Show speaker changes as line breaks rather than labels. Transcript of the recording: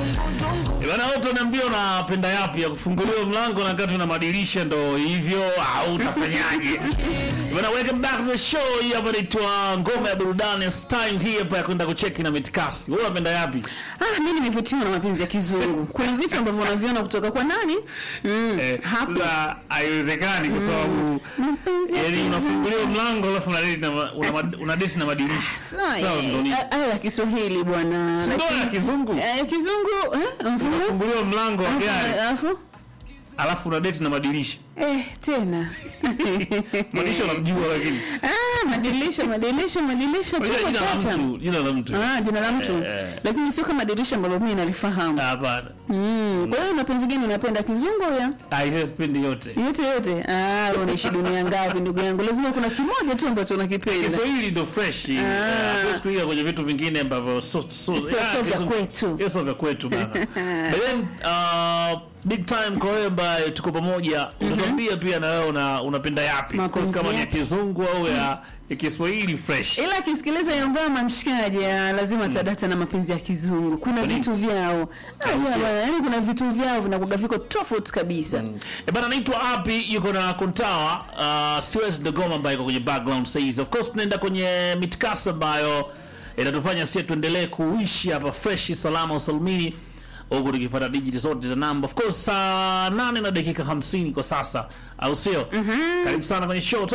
Bana wote wanaambia unapenda yapi ya kufunguliwa mlango na wakati una madirisha ndo hivyo au utafanyaje? Bana welcome back to the show. Hii hapa inaitwa Ngoma ya Burudani. It's time hii hapa ya kwenda kucheki na mitikasi. Wewe unapenda yapi?
Ah, mimi nimevutiwa na mapenzi ya kizungu. Kuna vitu ambavyo unaviona kutoka kwa nani? Mm,
Eh,
hapo.
sasa haiwezekani kwa sababu
Mapenzi ya
yani
kizungu.
unafunguliwa mlango alafu una date na ma- una ma- una date na madirisha.
Sawa,
Sawa, ndo ni-
eh, ah, ya Kiswahili bwana.
Si ndo ya
Lakini-
kizungu.
Eh, kizungu, eh, mfumo.
Unafunguliwa mlango wa gari
Alafu
alafu una date na madirisha.
eh, tena.
Madirisha unamjua lakini.
Ah, madirisha, madirisha, madirisha
Unajua
tuko
jina la
tata.
mtu, jina la mtu.
Ah, jina la mtu.
Eh.
Lakini sio kama dirisha ambalo mimi nalifahamu.
Hapana.
Mm. Kwa hiyo mapenzi gani unapenda kizungu au ya?
Ah, ile sipendi yote.
Yote yote. Ah, wewe unaishi dunia ngapi ndugu yangu? Lazima kuna kimoja tu ambacho unakipenda.
Kiswahili ndo fresh. Eh, Hatuwezi kuiga kwenye vitu vingine ambavyo so so
Sio-
ah,
sio vya
kizungu-
kwetu.
Yes, sio vya kwetu bana. But then uh, big time kwa wewe ambaye tuko pamoja, utatuambia pia na wewe una, unapenda yapi?
Mapenzi
Kama ni ya
yapi?
kizungu au ya, ya Kiswahili fresh.
ila akisikiliza hiyo ngoma mshikaji ah, lazima atadata na mapenzi ya kizungu kuna
nini?
vitu vyao Ah,
Au
yeah,
sio?
bwana, yaani kuna vitu vyao vinakuga viko tofauti kabisa
E bana, naitwa Api, yuko na Kontawa uh, Siwezi Dogoma ambayo iko kwenye background says. Of course tunaenda kwenye mitikasa ambayo inatufanya sisi tuendelee kuishi hapa fresh salama usalimini huku tukifuata dijiti zote za namba. Of course saa nane na dakika hamsini kwa sasa, au sio? Karibu sana kwenye show.